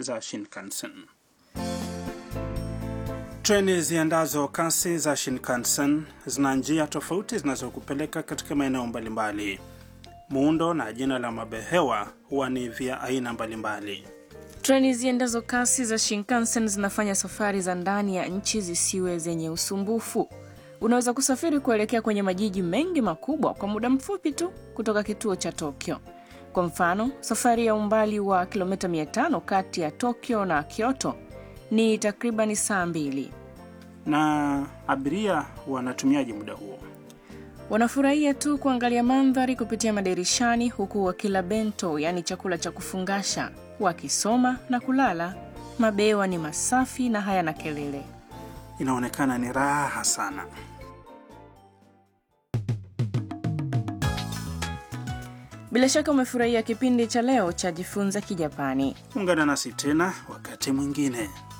za Shinkansen. Treni ziendazo kasi za Shinkansen zina njia tofauti zinazokupeleka katika maeneo mbalimbali. Muundo na jina la mabehewa huwa ni vya aina mbalimbali. Treni ziendazo kasi za Shinkansen zinafanya safari za ndani ya nchi zisiwe zenye usumbufu. Unaweza kusafiri kuelekea kwenye majiji mengi makubwa kwa muda mfupi tu kutoka kituo cha Tokyo. Kwa mfano, safari ya umbali wa kilomita 500 kati ya Tokyo na Kyoto ni takribani saa mbili. Na abiria wanatumiaje muda huo? Wanafurahia tu kuangalia mandhari kupitia madirishani huku wakila bento, yaani chakula cha kufungasha, wakisoma na kulala. Mabewa ni masafi na hayana kelele. Inaonekana ni raha sana. Bila shaka umefurahia kipindi cha leo cha Jifunza Kijapani. Ungana nasi tena wakati mwingine.